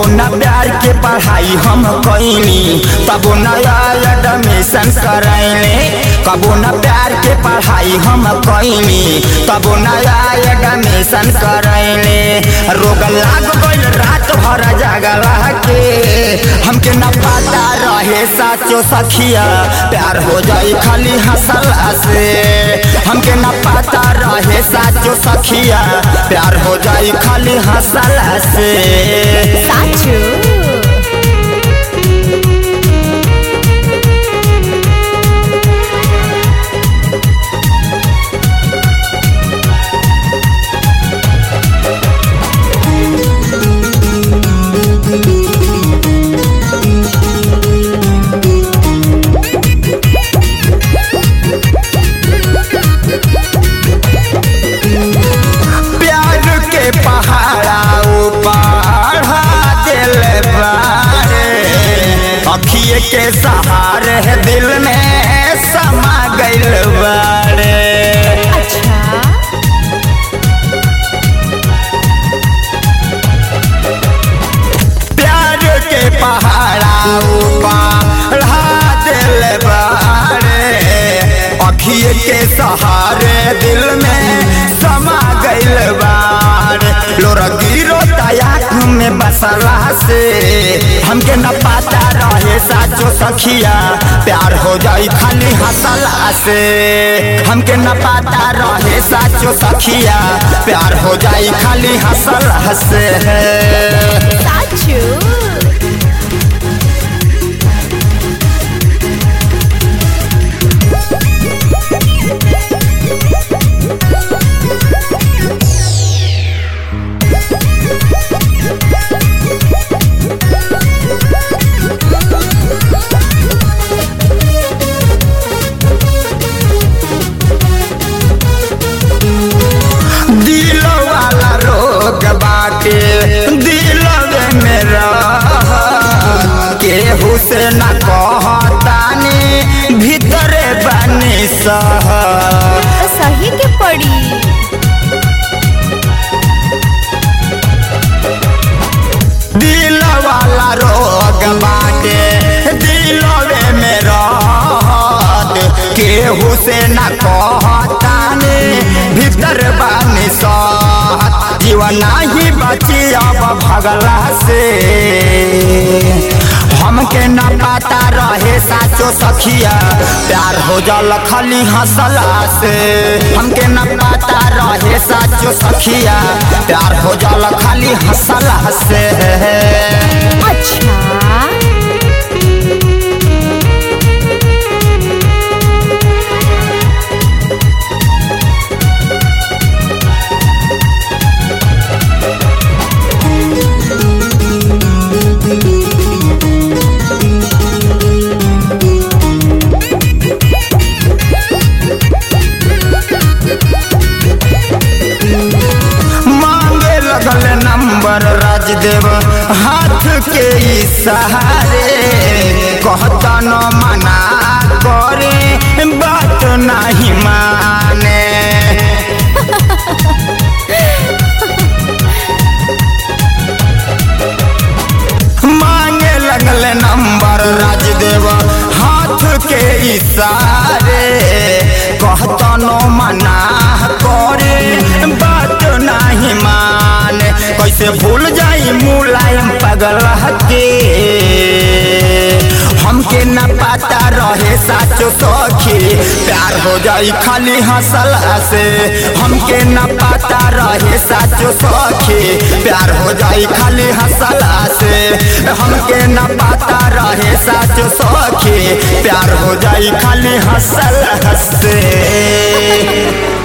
न प्यार के पढ़ाई हम कैनी तबो नया एडमिशन करैले कबो न प्यार के पढ़ाई हम कैनी तबो नया एडमिशन करैले रोग लाग गइल रात भर जागला के हमके न पता रहे साचो सखिया प्यार हो जाई खाली हंसला से हमके न पता रहे साचो सखिया प्यार हो जाई खाली हंसला से साचू प्यार के पहाड़ा ऊपर दिल बारे अखिए के सहारे दिल में समा गइल बारे अच्छा प्यार के पहाड़ा ऊपर दिल बारे अखिए के सहारे दिल में समा गइल बारे लोरा गिरो तयाक में बसला से हमके न पता रहे साचो सखिया प्यार हो जाई खाली हंसला से हमके न पता रहे साचो सखिया प्यार हो जाई खाली हंसला से साचू दिल वाला रोग बाटे दिल में रह केहू से न कहतानी भीतर बनी सह तो सही के पड़ी दिल वाला रोग बाटे दिल में रहत केहू से न कहतानी भीतर बनी सहत जीवन ही बची अब भगला से हमके न पता रहे साचो सखिया प्यार हो जल खाली हंसला से हमके न पता रहे साचो सखिया प्यार हो जल खाली हंसला से अच्छा मांगे लगल नंबर राजदेव हाथ के इशारे कहता न मना करे बात नहीं माने मांगे लगल नंबर राजदेव हाथ के इशारे कहता न मना करे बात नहीं माने कैसे भूल जाई मुलायम पगल के हमके न पता रहे साचो सखी प्यार हो जाई खाली हंसला से हमके न पता रहे साचो सखी प्यार हो जाई खाली हंसला से हमके न पता रहे साचो सखी प्यार हो जाई खाली हंसला से